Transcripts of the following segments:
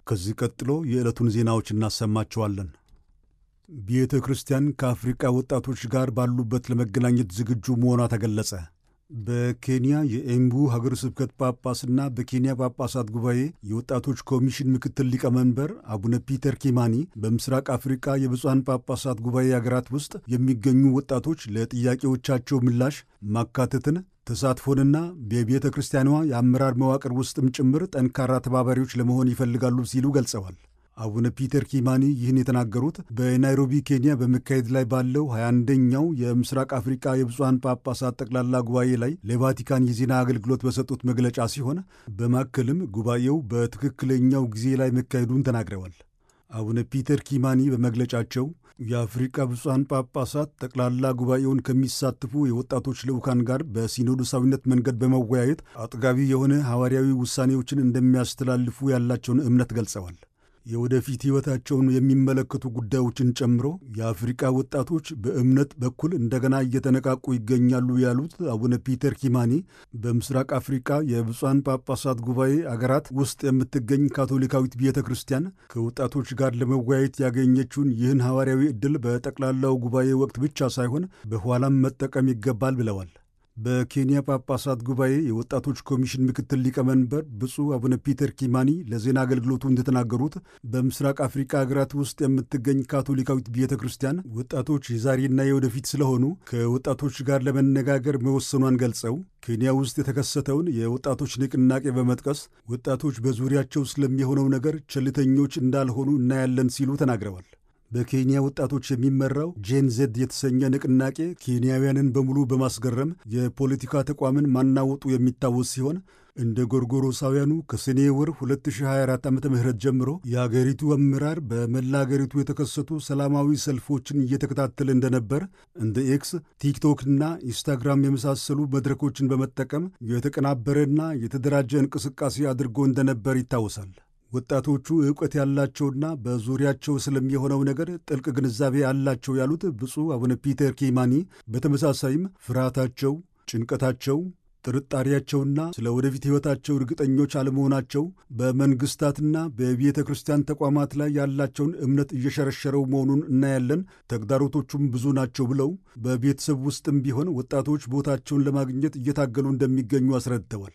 ከዚህ ቀጥሎ የዕለቱን ዜናዎች እናሰማቸዋለን። ቤተ ክርስቲያን ከአፍሪቃ ወጣቶች ጋር ባሉበት ለመገናኘት ዝግጁ መሆኗ ተገለጸ። በኬንያ የኤምቡ ሀገረ ስብከት ጳጳስና በኬንያ ጳጳሳት ጉባኤ የወጣቶች ኮሚሽን ምክትል ሊቀመንበር አቡነ ፒተር ኪማኒ በምስራቅ አፍሪቃ የብፁዓን ጳጳሳት ጉባኤ አገራት ውስጥ የሚገኙ ወጣቶች ለጥያቄዎቻቸው ምላሽ ማካተትን ተሳትፎንና በቤተ ክርስቲያኗ የአመራር መዋቅር ውስጥም ጭምር ጠንካራ ተባባሪዎች ለመሆን ይፈልጋሉ ሲሉ ገልጸዋል። አቡነ ፒተር ኪማኒ ይህን የተናገሩት በናይሮቢ ኬንያ በመካሄድ ላይ ባለው 21ኛው የምስራቅ አፍሪቃ የብፁዓን ጳጳሳት ጠቅላላ ጉባኤ ላይ ለቫቲካን የዜና አገልግሎት በሰጡት መግለጫ ሲሆን በማከልም ጉባኤው በትክክለኛው ጊዜ ላይ መካሄዱን ተናግረዋል። አቡነ ፒተር ኪማኒ በመግለጫቸው የአፍሪቃ ብፁዓን ጳጳሳት ጠቅላላ ጉባኤውን ከሚሳተፉ የወጣቶች ልዑካን ጋር በሲኖዶሳዊነት መንገድ በመወያየት አጥጋቢ የሆነ ሐዋርያዊ ውሳኔዎችን እንደሚያስተላልፉ ያላቸውን እምነት ገልጸዋል። የወደፊት ሕይወታቸውን የሚመለከቱ ጉዳዮችን ጨምሮ የአፍሪቃ ወጣቶች በእምነት በኩል እንደገና እየተነቃቁ ይገኛሉ ያሉት አቡነ ፒተር ኪማኒ በምስራቅ አፍሪቃ የብፁዓን ጳጳሳት ጉባኤ አገራት ውስጥ የምትገኝ ካቶሊካዊት ቤተ ክርስቲያን ከወጣቶች ጋር ለመወያየት ያገኘችውን ይህን ሐዋርያዊ ዕድል በጠቅላላው ጉባኤ ወቅት ብቻ ሳይሆን በኋላም መጠቀም ይገባል ብለዋል። በኬንያ ጳጳሳት ጉባኤ የወጣቶች ኮሚሽን ምክትል ሊቀመንበር ብፁዕ አቡነ ፒተር ኪማኒ ለዜና አገልግሎቱ እንደተናገሩት በምስራቅ አፍሪካ ሀገራት ውስጥ የምትገኝ ካቶሊካዊት ቤተ ክርስቲያን ወጣቶች የዛሬና የወደፊት ስለሆኑ ከወጣቶች ጋር ለመነጋገር መወሰኗን ገልጸው ኬንያ ውስጥ የተከሰተውን የወጣቶች ንቅናቄ በመጥቀስ ወጣቶች በዙሪያቸው ስለሚሆነው ነገር ቸልተኞች እንዳልሆኑ እናያለን ሲሉ ተናግረዋል። በኬንያ ወጣቶች የሚመራው ጄን ዜድ የተሰኘ ንቅናቄ ኬንያውያንን በሙሉ በማስገረም የፖለቲካ ተቋምን ማናወጡ የሚታወስ ሲሆን እንደ ጎርጎሮሳውያኑ ከሰኔ ወር 2024 ዓ ም ጀምሮ የአገሪቱ አመራር በመላ አገሪቱ የተከሰቱ ሰላማዊ ሰልፎችን እየተከታተለ እንደነበር እንደ ኤክስ፣ ቲክቶክ እና ኢንስታግራም የመሳሰሉ መድረኮችን በመጠቀም የተቀናበረና የተደራጀ እንቅስቃሴ አድርጎ እንደነበር ይታወሳል። ወጣቶቹ ዕውቀት ያላቸውና በዙሪያቸው ስለሚሆነው ነገር ጥልቅ ግንዛቤ አላቸው ያሉት ብፁዕ አቡነ ፒተር ኪማኒ በተመሳሳይም ፍርሃታቸው፣ ጭንቀታቸው፣ ጥርጣሬያቸውና ስለ ወደፊት ሕይወታቸው እርግጠኞች አለመሆናቸው በመንግሥታትና በቤተ ክርስቲያን ተቋማት ላይ ያላቸውን እምነት እየሸረሸረው መሆኑን እናያለን። ተግዳሮቶቹም ብዙ ናቸው ብለው በቤተሰብ ውስጥም ቢሆን ወጣቶች ቦታቸውን ለማግኘት እየታገሉ እንደሚገኙ አስረድተዋል።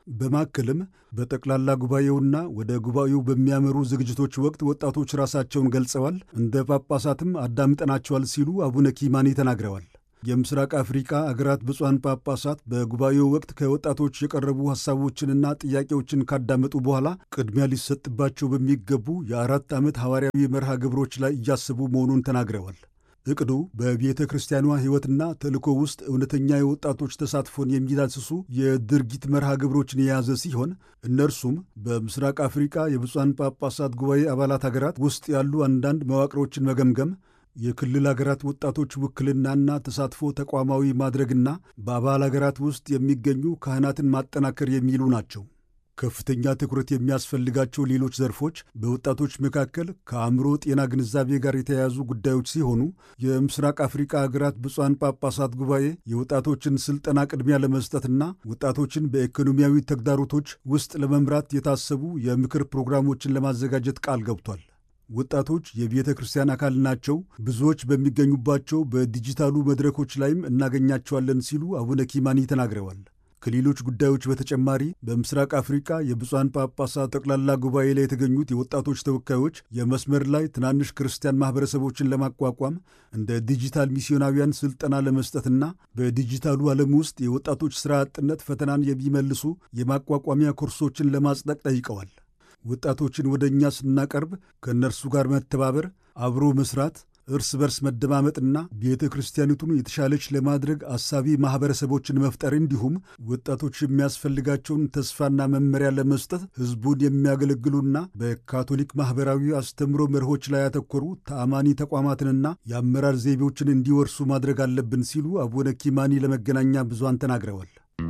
በማከልም በጠቅላላ ጉባኤውና ወደ ጉባኤው በሚያመሩ ዝግጅቶች ወቅት ወጣቶች ራሳቸውን ገልጸዋል፣ እንደ ጳጳሳትም አዳምጠናቸዋል ሲሉ አቡነ ኪማኒ ተናግረዋል። የምስራቅ አፍሪካ አገራት ብፁዓን ጳጳሳት በጉባኤው ወቅት ከወጣቶች የቀረቡ ሐሳቦችንና ጥያቄዎችን ካዳመጡ በኋላ ቅድሚያ ሊሰጥባቸው በሚገቡ የአራት ዓመት ሐዋርያዊ መርሃ ግብሮች ላይ እያሰቡ መሆኑን ተናግረዋል። እቅዱ በቤተ ክርስቲያኗ ሕይወትና ተልእኮ ውስጥ እውነተኛ የወጣቶች ተሳትፎን የሚዳስሱ የድርጊት መርሃ ግብሮችን የያዘ ሲሆን እነርሱም በምስራቅ አፍሪካ የብፁዓን ጳጳሳት ጉባኤ አባላት ሀገራት ውስጥ ያሉ አንዳንድ መዋቅሮችን መገምገም፣ የክልል ሀገራት ወጣቶች ውክልናና ተሳትፎ ተቋማዊ ማድረግና በአባል ሀገራት ውስጥ የሚገኙ ካህናትን ማጠናከር የሚሉ ናቸው። ከፍተኛ ትኩረት የሚያስፈልጋቸው ሌሎች ዘርፎች በወጣቶች መካከል ከአእምሮ ጤና ግንዛቤ ጋር የተያያዙ ጉዳዮች ሲሆኑ የምስራቅ አፍሪካ ሀገራት ብፁዓን ጳጳሳት ጉባኤ የወጣቶችን ስልጠና ቅድሚያ ለመስጠትና ወጣቶችን በኢኮኖሚያዊ ተግዳሮቶች ውስጥ ለመምራት የታሰቡ የምክር ፕሮግራሞችን ለማዘጋጀት ቃል ገብቷል። ወጣቶች የቤተ ክርስቲያን አካል ናቸው፣ ብዙዎች በሚገኙባቸው በዲጂታሉ መድረኮች ላይም እናገኛቸዋለን ሲሉ አቡነ ኪማኒ ተናግረዋል። ከሌሎች ጉዳዮች በተጨማሪ በምስራቅ አፍሪካ የብፁዓን ጳጳሳት ጠቅላላ ጉባኤ ላይ የተገኙት የወጣቶች ተወካዮች የመስመር ላይ ትናንሽ ክርስቲያን ማኅበረሰቦችን ለማቋቋም እንደ ዲጂታል ሚስዮናውያን ሥልጠና ለመስጠትና በዲጂታሉ ዓለም ውስጥ የወጣቶች ሥራ አጥነት ፈተናን የሚመልሱ የማቋቋሚያ ኮርሶችን ለማጽደቅ ጠይቀዋል። ወጣቶችን ወደ እኛ ስናቀርብ ከእነርሱ ጋር መተባበር፣ አብሮ መስራት እርስ በርስ መደማመጥና ቤተ ክርስቲያኒቱን የተሻለች ለማድረግ አሳቢ ማኅበረሰቦችን መፍጠር እንዲሁም ወጣቶች የሚያስፈልጋቸውን ተስፋና መመሪያ ለመስጠት ሕዝቡን የሚያገለግሉና በካቶሊክ ማኅበራዊ አስተምሮ መርሆች ላይ ያተኮሩ ተአማኒ ተቋማትንና የአመራር ዘይቤዎችን እንዲወርሱ ማድረግ አለብን ሲሉ አቡነ ኪማኒ ለመገናኛ ብዙሃን ተናግረዋል።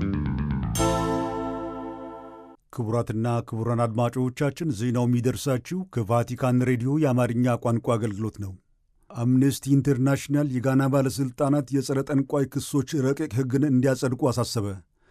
ክቡራትና ክቡራን አድማጮቻችን ዜናው የሚደርሳችሁ ከቫቲካን ሬዲዮ የአማርኛ ቋንቋ አገልግሎት ነው። አምነስቲ ኢንተርናሽናል የጋና ባለሥልጣናት የጸረ ጠንቋይ ክሶች ረቂቅ ሕግን እንዲያጸድቁ አሳሰበ።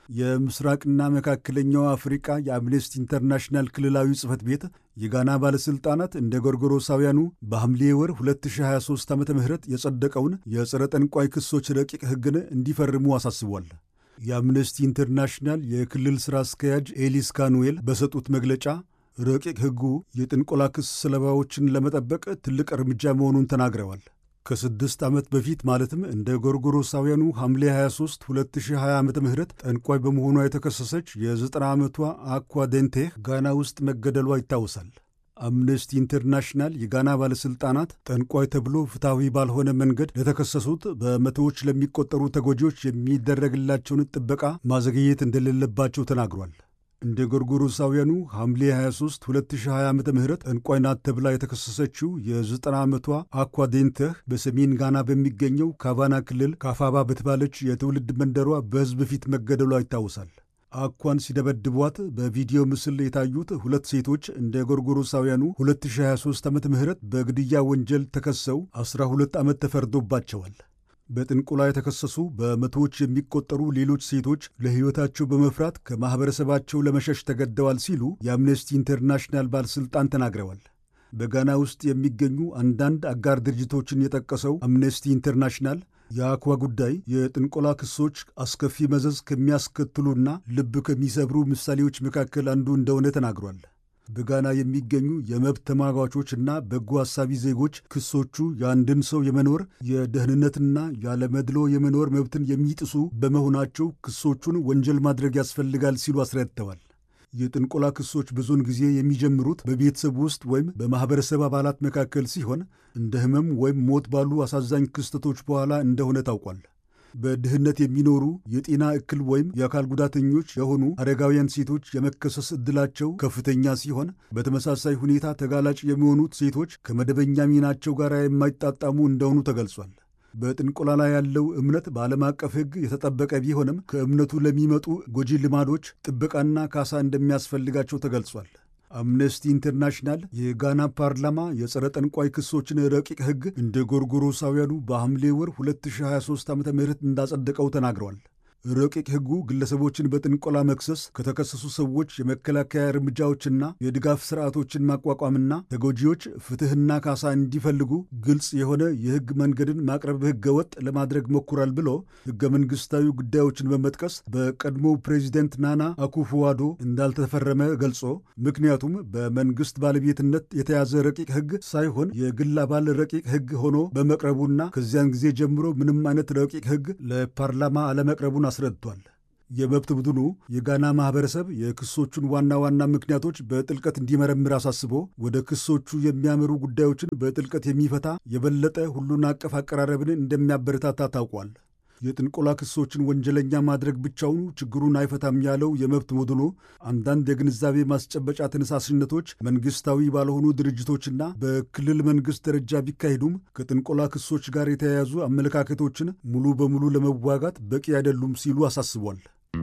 የምስራቅና መካከለኛው አፍሪቃ የአምነስቲ ኢንተርናሽናል ክልላዊ ጽሕፈት ቤት የጋና ባለሥልጣናት እንደ ጎርጎሮሳውያኑ በሐምሌ ወር 2023 ዓ ም የጸደቀውን የጸረ ጠንቋይ ክሶች ረቂቅ ሕግን እንዲፈርሙ አሳስቧል። የአምነስቲ ኢንተርናሽናል የክልል ሥራ አስኪያጅ ኤሊስ ካኑዌል በሰጡት መግለጫ ረቂቅ ሕጉ የጥንቆላ ክስ ሰለባዎችን ለመጠበቅ ትልቅ እርምጃ መሆኑን ተናግረዋል። ከስድስት ዓመት በፊት ማለትም እንደ ጎርጎሮሳውያኑ ሐምሌ 23 2020 ዓ ም ጠንቋይ በመሆኗ የተከሰሰች የ90 ዓመቷ አኳ ዴንቴህ ጋና ውስጥ መገደሏ ይታወሳል። አምነስቲ ኢንተርናሽናል የጋና ባለሥልጣናት ጠንቋይ ተብሎ ፍትሐዊ ባልሆነ መንገድ ለተከሰሱት በመቶዎች ለሚቆጠሩ ተጎጂዎች የሚደረግላቸውን ጥበቃ ማዘግየት እንደሌለባቸው ተናግሯል። እንደ ጎርጎሮሳውያኑ ሐምሌ 23 2020 ዓ ም ጠንቋይ ናት ተብላ የተከሰሰችው የ90 ዓመቷ አኳ ዴንተህ በሰሜን ጋና በሚገኘው ካቫና ክልል ካፋባ በተባለች የትውልድ መንደሯ በሕዝብ ፊት መገደሏ ይታወሳል። አኳን ሲደበድቧት በቪዲዮ ምስል የታዩት ሁለት ሴቶች እንደ ጎርጎሮሳውያኑ 2023 ዓ ም በግድያ ወንጀል ተከሰው 12 ዓመት ተፈርዶባቸዋል። በጥንቆላ የተከሰሱ በመቶዎች የሚቆጠሩ ሌሎች ሴቶች ለሕይወታቸው በመፍራት ከማኅበረሰባቸው ለመሸሽ ተገደዋል ሲሉ የአምነስቲ ኢንተርናሽናል ባለሥልጣን ተናግረዋል። በጋና ውስጥ የሚገኙ አንዳንድ አጋር ድርጅቶችን የጠቀሰው አምነስቲ ኢንተርናሽናል የአኳ ጉዳይ የጥንቆላ ክሶች አስከፊ መዘዝ ከሚያስከትሉና ልብ ከሚሰብሩ ምሳሌዎች መካከል አንዱ እንደሆነ ተናግሯል። በጋና የሚገኙ የመብት ተሟጋቾች እና በጎ ሐሳቢ ዜጎች ክሶቹ የአንድን ሰው የመኖር የደህንነትና ያለመድሎ የመኖር መብትን የሚጥሱ በመሆናቸው ክሶቹን ወንጀል ማድረግ ያስፈልጋል ሲሉ አስረድተዋል። የጥንቆላ ክሶች ብዙውን ጊዜ የሚጀምሩት በቤተሰብ ውስጥ ወይም በማኅበረሰብ አባላት መካከል ሲሆን እንደ ሕመም ወይም ሞት ባሉ አሳዛኝ ክስተቶች በኋላ እንደሆነ ታውቋል። በድህነት የሚኖሩ የጤና እክል ወይም የአካል ጉዳተኞች የሆኑ አረጋውያን ሴቶች የመከሰስ ዕድላቸው ከፍተኛ ሲሆን በተመሳሳይ ሁኔታ ተጋላጭ የሚሆኑት ሴቶች ከመደበኛ ሚናቸው ጋር የማይጣጣሙ እንደሆኑ ተገልጿል። በጥንቆላ ላይ ያለው እምነት በዓለም አቀፍ ሕግ የተጠበቀ ቢሆንም ከእምነቱ ለሚመጡ ጎጂ ልማዶች ጥበቃና ካሳ እንደሚያስፈልጋቸው ተገልጿል። አምነስቲ ኢንተርናሽናል የጋና ፓርላማ የጸረ ጠንቋይ ክሶችን ረቂቅ ሕግ እንደ ጎርጎሮሳውያኑ በሐምሌ ወር 2023 ዓ ም እንዳጸደቀው ተናግረዋል። ረቂቅ ሕጉ ግለሰቦችን በጥንቆላ መክሰስ ከተከሰሱ ሰዎች የመከላከያ እርምጃዎችና የድጋፍ ስርዓቶችን ማቋቋምና ተጎጂዎች ፍትሕና ካሳ እንዲፈልጉ ግልጽ የሆነ የሕግ መንገድን ማቅረብ ሕገ ወጥ ለማድረግ ሞክሯል ብሎ ሕገ መንግሥታዊ ጉዳዮችን በመጥቀስ በቀድሞው ፕሬዚደንት ናና አኩፎዋዶ እንዳልተፈረመ ገልጾ ምክንያቱም በመንግሥት ባለቤትነት የተያዘ ረቂቅ ሕግ ሳይሆን የግል አባል ረቂቅ ሕግ ሆኖ በመቅረቡና ከዚያን ጊዜ ጀምሮ ምንም አይነት ረቂቅ ሕግ ለፓርላማ አለመቅረቡን አስረድቷል። የመብት ቡድኑ የጋና ማኅበረሰብ የክሶቹን ዋና ዋና ምክንያቶች በጥልቀት እንዲመረምር አሳስቦ ወደ ክሶቹ የሚያመሩ ጉዳዮችን በጥልቀት የሚፈታ የበለጠ ሁሉን አቀፍ አቀራረብን እንደሚያበረታታ ታውቋል። የጥንቆላ ክሶችን ወንጀለኛ ማድረግ ብቻውኑ ችግሩን አይፈታም ያለው የመብት ቡድኑ አንዳንድ የግንዛቤ ማስጨበጫ ተነሳሽነቶች መንግሥታዊ ባልሆኑ ድርጅቶችና በክልል መንግሥት ደረጃ ቢካሄዱም ከጥንቆላ ክሶች ጋር የተያያዙ አመለካከቶችን ሙሉ በሙሉ ለመዋጋት በቂ አይደሉም ሲሉ አሳስቧል።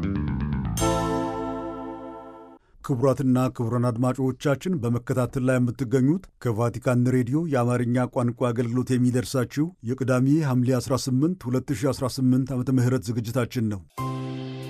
ክቡራትና ክቡራን አድማጮቻችን በመከታተል ላይ የምትገኙት ከቫቲካን ሬዲዮ የአማርኛ ቋንቋ አገልግሎት የሚደርሳችሁ የቅዳሜ ሐምሌ 18 2018 ዓ ም ዝግጅታችን ነው።